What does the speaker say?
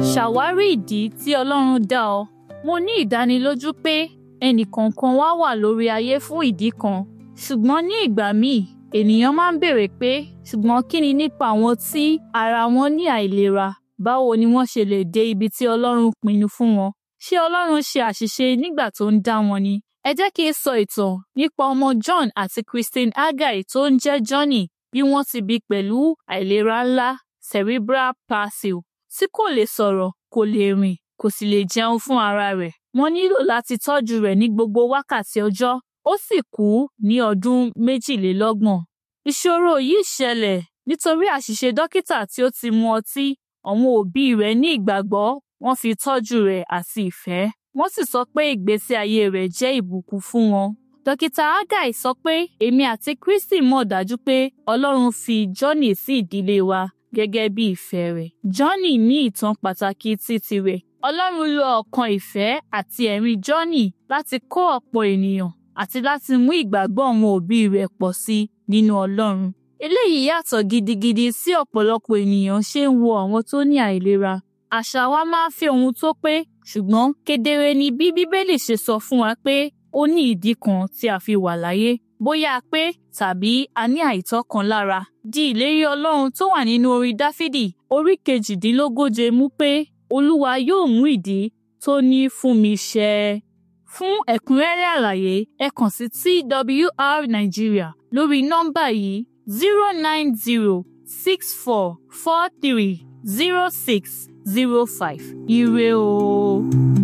ṣàwárí ìdí tí ọlọ́run dá ọ mo ní ìdánilójú pé ẹnìkọ̀ọ̀kan wa wà lórí ayé fún ìdí kan ṣùgbọ́n ní ìgbà míì ènìyàn máa ń béèrè pé ṣùgbọ́n kí ni nípa àwọn tí ara wọn ní àìlera báwo ni wọ́n ṣe lè dé ibi tí ọlọ́run pinnu fún wọn ṣé ọlọ́run ṣe àṣìṣe nígbà tó ń dá wọn ni ẹ jẹ́ kí n sọ ìtàn nípa ọmọ John àti Christine Agai tó ń jẹ́ Johnny bí wọ́n ti bí pẹ̀lú àìlera ńlá cerebral palsy tí kò lè sọ̀rọ̀ kò lè rìn kò sì lè jẹun fún ara rẹ̀ wọ́n nílò láti tọ́jú rẹ̀ ní gbogbo wákàtí ọjọ́ ó sì kú ní ọdún méjìlélọ́gbọ̀n. ìṣòro yìí ṣẹlẹ̀ nítorí àṣìṣe dókítà tí ó ti mu ọtí àwọn òbí rẹ̀ ní ìgbàgbọ́ wọ́n fi tọ́jú rẹ̀ àti ìfẹ́ wọ́n sì sọ pé ìgbésí ayé rẹ̀ jẹ́ ìbùkún fún wọn. dókítà Agai sọ pé èmi àti Kristi mọ̀ dájú pé Ọlọ́run fi Johnny sí ìdílé wa gẹ́gẹ́ bí ìfẹ́ rẹ̀. Johnny ní ìtàn pàtàkì ti tirẹ̀. Ọlọ́run lo ọ̀kan ìfẹ́ àti ẹ̀rín Johnny láti kọ́ ọ̀pọ̀ ènìyàn àti láti mú ìgbàgbọ́ àwọn òbí rẹ̀ pọ̀ sí nínú Ọlọ́run. Eléyìí yàtọ̀ gidigidi sí ọ̀pọ̀lọpọ̀ ènìyàn ṣe ń wo àwọn tó ní àìlera. Àṣà wa máa ń fi ohun tó pé ṣùgbọ́n kedere ni bí Bíbélì ṣe sọ fún wa pé ó ní ìdí kan tí a fi wà láyé bóyá pé tàbí a ní àìtọ́ kan lára. Di ìlérí Ọlọ́run tó wà nínú orin Dáfídì orí kejìdínlógóje mú pé Olúwa yóò mú ìdí tó ní fún mi ṣẹ. Fún ẹ̀kúnrẹ́rẹ́ àlàyé ẹ kàn sí TWR Nigeria lórí nọ́mbà yìí zero nine zero six four four three zero six zero five. Ire o.